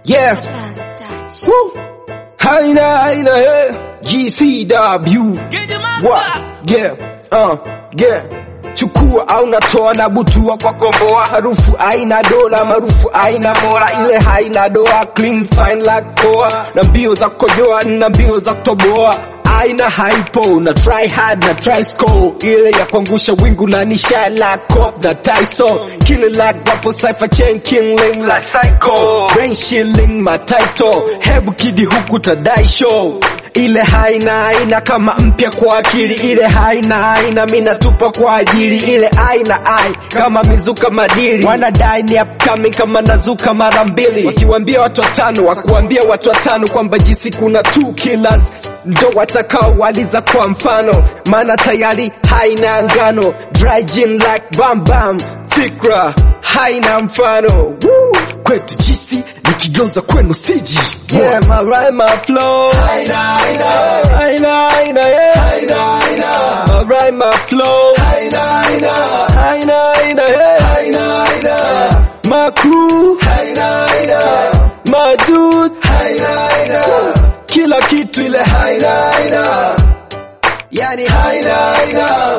Yeah. Woo. Haina haina hey. GCW. What? Yeah. Uh. Yeah. Chukua au natoa na butua kwa komboa, harufu aina dola, maarufu aina mola, ile haina doa, clean fine like poa, na mbio za kukojoa na mbio za kutoboa aina haipo na try hard na try score ile ya kuangusha wingu na nisha la cop na Tyson kile like wapo cipher chain killing la psycho brain shilling my title hebu kidi huku tadai show ile haina aina kama mpya kwa akili ile haina aina mina tupa kwa ajili ile aina ai kama mizuka madili wanadai ni upcoming kama nazuka mara mbili wakiwambia watu watano wakuambia watu watano kwamba jisi kuna two killers ndo watakao waliza kwa mfano maana tayari haina ngano dry gin like bam bam fikra haina mfano Woo! kwetu jisi nikigeuza kwenu siji yeah, my rhyme, my flow haina haina haina haina yeah haina haina my rhyme, my flow haina haina haina haina yeah haina haina my crew haina haina my dude haina haina kila kitu ile haina haina yani haina haina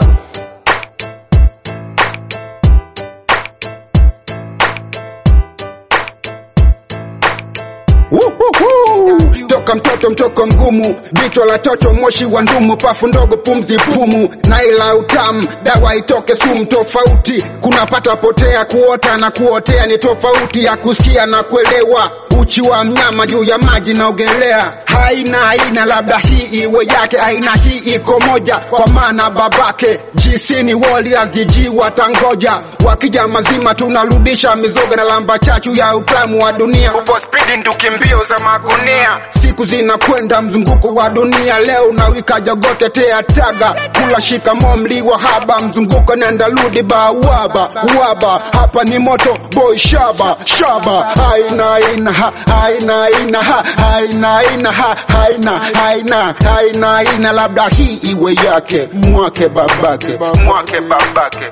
Wuhuhu. toka mtoto mtoko mgumu bichwa la chocho moshi wa ndumu pafu ndogo pumzi pumu na ila utamu dawa itoke sumu tofauti kunapata potea kuota na kuotea ni tofauti ya kusikia na kuelewa uchi wa mnyama juu ya maji naogelea haina aina labda hii iwe yake aina hii iko moja kwa maana babake jisini warriors jiji watangoja wakija mazima tunarudisha mizoga na lamba chachu ya utamu wa dunia upo spidi nduki mbio za magunia siku zinakwenda mzunguko wa dunia leo nawika jagote tea taga kula shikamo mliwa haba mzunguko nenda rudi ba uaba uaba hapa ni moto boy shaba shaba haina haina ha haina haina ha haina haina ha haina haina haina haina labda hii iwe yake mwake babake mwake babake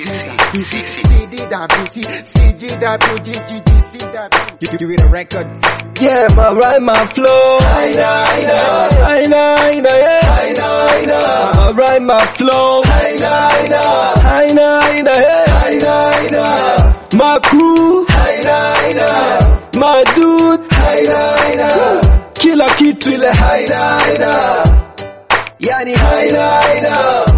Yeah, my rhyme, my flow. Haina, haina, haina, haina, yeah. Haina, haina. My rhyme, my flow. Haina, haina, haina, haina, yeah. Haina, haina. My crew. Haina, haina. My dude. Haina, haina. Kila kitu ile haina, haina. Yani haina, haina.